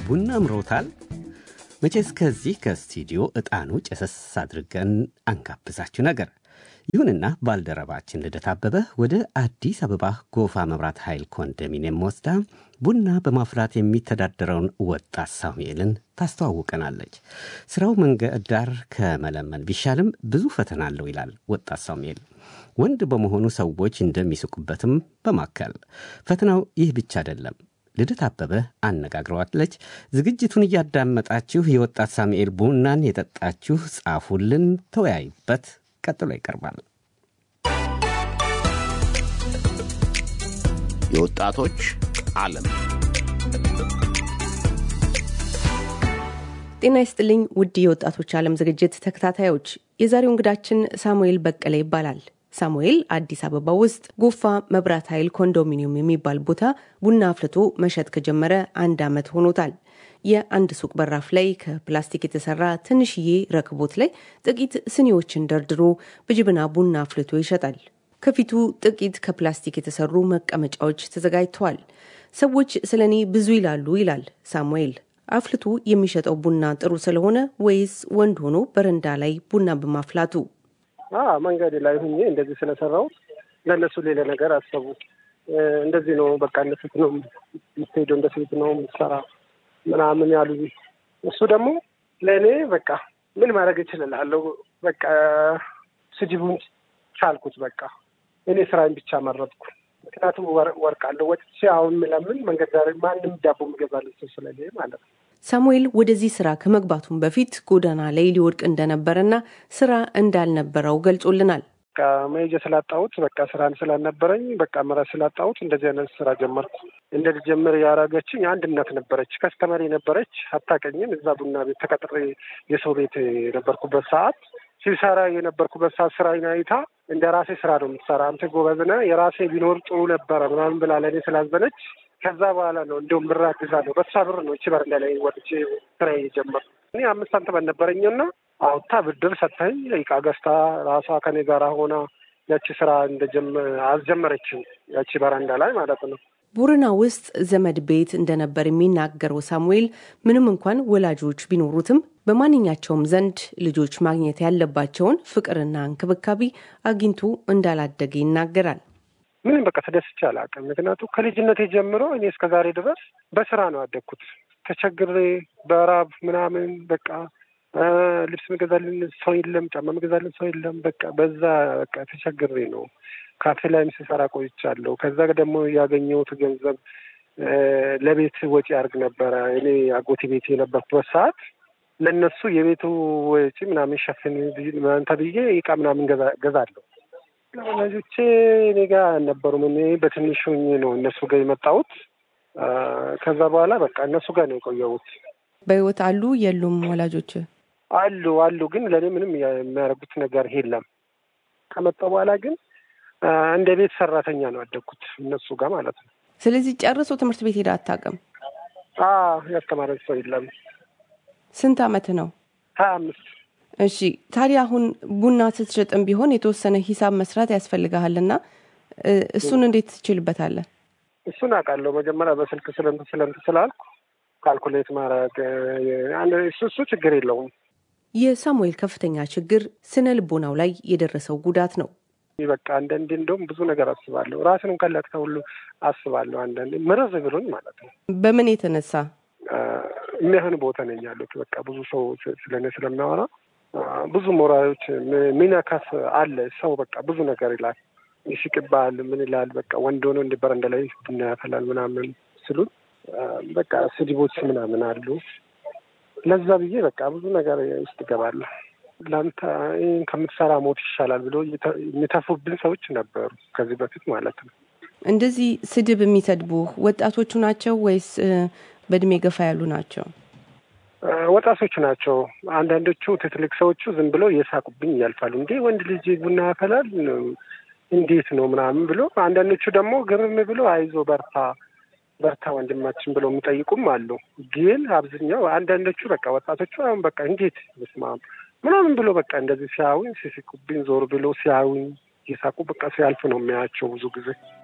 ቡና አምሮታል? መቼስ ከዚህ ከስቱዲዮ ዕጣኑ ጨሰስ አድርገን አንጋብዛችሁ ነገር። ይሁንና ባልደረባችን ልደት አበበ ወደ አዲስ አበባ ጎፋ መብራት ኃይል ኮንዶሚኒየም ወስዳ ቡና በማፍላት የሚተዳደረውን ወጣት ሳሙኤልን ታስተዋውቀናለች። ስራው መንገድ ዳር ከመለመን ቢሻልም ብዙ ፈተና አለው ይላል ወጣት ሳሙኤል። ወንድ በመሆኑ ሰዎች እንደሚስቁበትም በማከል ፈተናው ይህ ብቻ አይደለም። ልደት አበበ አነጋግረዋለች። ዝግጅቱን እያዳመጣችሁ የወጣት ሳሙኤል ቡናን የጠጣችሁ ጻፉልን፣ ተወያዩበት። ቀጥሎ ይቀርባል። የወጣቶች ዓለም ጤና ይስጥልኝ ውድ የወጣቶች ዓለም ዝግጅት ተከታታዮች፣ የዛሬው እንግዳችን ሳሙኤል በቀለ ይባላል። ሳሙኤል አዲስ አበባ ውስጥ ጎፋ መብራት ኃይል ኮንዶሚኒየም የሚባል ቦታ ቡና አፍልቶ መሸጥ ከጀመረ አንድ ዓመት ሆኖታል። የአንድ ሱቅ በራፍ ላይ ከፕላስቲክ የተሰራ ትንሽዬ ረክቦት ላይ ጥቂት ስኒዎችን ደርድሮ በጅብና ቡና አፍልቶ ይሸጣል። ከፊቱ ጥቂት ከፕላስቲክ የተሰሩ መቀመጫዎች ተዘጋጅተዋል። ሰዎች ስለ እኔ ብዙ ይላሉ ይላል ሳሙኤል። አፍልቶ የሚሸጠው ቡና ጥሩ ስለሆነ ወይስ ወንድ ሆኖ በረንዳ ላይ ቡና በማፍላቱ? መንገድ ላይ ሁኜ እንደዚህ ስለሰራው ለእነሱ ሌላ ነገር አሰቡ። እንደዚህ ነው በቃ እንደ ሴት ነው የምትሄደው፣ እንደ ሴት ነው የምትሰራ ምናምን ያሉ። እሱ ደግሞ ለእኔ በቃ ምን ማድረግ እችላለሁ፣ በቃ ስድቡን ቻልኩት። በቃ እኔ ስራዬን ብቻ መረጥኩ። ምክንያቱም ወርቃለሁ ወጥቼ አሁን ምለምን መንገድ ዳር ማንም ዳቦ የሚገዛልኝ ሰው ስለሌለ ማለት ነው። ሳሙኤል ወደዚህ ስራ ከመግባቱም በፊት ጎዳና ላይ ሊወድቅ እንደነበረና ስራ እንዳልነበረው ገልጾልናል። በቃ መሄጃ ስላጣሁት በቃ ስራን ስላልነበረኝ በቃ ምራት ስላጣሁት እንደዚህ አይነት ስራ ጀመርኩ። እንደጀምር ያደረገችኝ አንድ እናት ነበረች፣ ከስተመሪ ነበረች፣ አታውቀኝም። እዛ ቡና ቤት ተቀጥሬ የሰው ቤት የነበርኩበት ሰዓት ሲሰራ የነበርኩበት ሰዓት ስራ አይታ እንደ ራሴ ስራ ነው የምትሰራ አንተ ጎበዝ ነህ፣ የራሴ ቢኖር ጥሩ ነበረ ምናምን ብላ ለእኔ ስላዘነች ከዛ በኋላ ነው እንዲሁም ብር አግዛለሁ በሷ ብር ነው እቺ በረንዳ ላይ ወጥቼ ስራ የጀመርኩ። እኔ አምስት ሳንቲም አልነበረኝና አውጥታ ብድር ሰጥተኝ እቃ ገዝታ ራሷ ከኔ ጋር ሆና ያቺ ስራ አስጀመረችኝ። ያቺ በረንዳ ላይ ማለት ነው። ቦረና ውስጥ ዘመድ ቤት እንደነበር የሚናገረው ሳሙኤል ምንም እንኳን ወላጆች ቢኖሩትም በማንኛቸውም ዘንድ ልጆች ማግኘት ያለባቸውን ፍቅርና እንክብካቤ አግኝቶ እንዳላደገ ይናገራል። ምንም በቃ ተደስቼ አላውቅም። ምክንያቱም ከልጅነቴ ጀምሮ እኔ እስከ ዛሬ ድረስ በስራ ነው ያደግኩት። ተቸግሬ በራብ ምናምን በቃ ልብስ መገዛልን ሰው የለም፣ ጫማ መገዛልን ሰው የለም። በቃ በዛ በቃ ተቸግሬ ነው ካፌ ላይም ስሰራ ቆይቻለሁ። ከዛ ደግሞ ያገኘሁት ገንዘብ ለቤት ወጪ አድርግ ነበረ። እኔ አጎቴ ቤት የነበርኩበት ሰዓት ለእነሱ የቤቱ ወጪ ምናምን ሸፍን ተብዬ እቃ ምናምን ገዛለሁ። ወላጆቼ እኔ ጋር አልነበሩም። እኔ በትንሹ ነው እነሱ ጋር የመጣሁት። ከዛ በኋላ በቃ እነሱ ጋር ነው የቆየሁት። በህይወት አሉ የሉም? ወላጆች አሉ አሉ፣ ግን ለእኔ ምንም የሚያደርጉት ነገር የለም። ከመጣሁ በኋላ ግን እንደ ቤት ሰራተኛ ነው ያደግኩት እነሱ ጋር ማለት ነው። ስለዚህ ጨርሶ ትምህርት ቤት ሄዳ አታውቅም? ያስተማረኝ ሰው የለም። ስንት አመት ነው? ሀያ አምስት እሺ ታዲያ አሁን ቡና ስትሸጥም ቢሆን የተወሰነ ሂሳብ መስራት ያስፈልግሃልና እሱን እንዴት ትችልበታለህ? እሱን አውቃለሁ። መጀመሪያ በስልክ ስለንት ስለንት ስላልኩ ካልኩሌት ማድረግ እሱ እሱ ችግር የለውም። የሳሙኤል ከፍተኛ ችግር ስነ ልቦናው ላይ የደረሰው ጉዳት ነው። በቃ አንዳንዴ እንደውም ብዙ ነገር አስባለሁ። ራስን እንኳን ላጥፋ ሁሉ አስባለሁ። አንዳንዴ ምርዝ ብሎኝ ማለት ነው። በምን የተነሳ የሚያህን ቦታ ነኝ ያሉት በቃ ብዙ ሰው ስለኔ ስለሚያወራ ብዙ ሞራሎች ሚነካስ አለ። ሰው በቃ ብዙ ነገር ይላል፣ ይስቅባል፣ ምን ይላል። በቃ ወንድ ሆኖ እንደ በረንዳ ላይ ቡና ያፈላል ምናምን ስሉት በቃ ስድቦች ምናምን አሉ። ለዛ ብዬ በቃ ብዙ ነገር ውስጥ እገባለሁ። ለአንተ ይህን ከምትሰራ ሞት ይሻላል ብሎ የሚተፉብን ሰዎች ነበሩ ከዚህ በፊት ማለት ነው። እንደዚህ ስድብ የሚሰድቡ ወጣቶቹ ናቸው ወይስ በእድሜ ገፋ ያሉ ናቸው? ወጣቶቹ ናቸው። አንዳንዶቹ ትልቅ ሰዎቹ ዝም ብለው እየሳቁብኝ ያልፋሉ። እንዴ ወንድ ልጅ ቡና ያፈላል እንዴት ነው ምናምን ብሎ፣ አንዳንዶቹ ደግሞ ግርም ብሎ አይዞ በርታ በርታ ወንድማችን ብለው የሚጠይቁም አሉ። ግን አብዛኛው አንዳንዶቹ በቃ ወጣቶቹ አሁን በቃ እንዴት ስማ ምናምን ብሎ በቃ እንደዚህ ሲያዩኝ ሲስቁብኝ ዞር ብሎ ሲያዩኝ እየሳቁ በቃ ሲያልፍ ነው የሚያያቸው ብዙ ጊዜ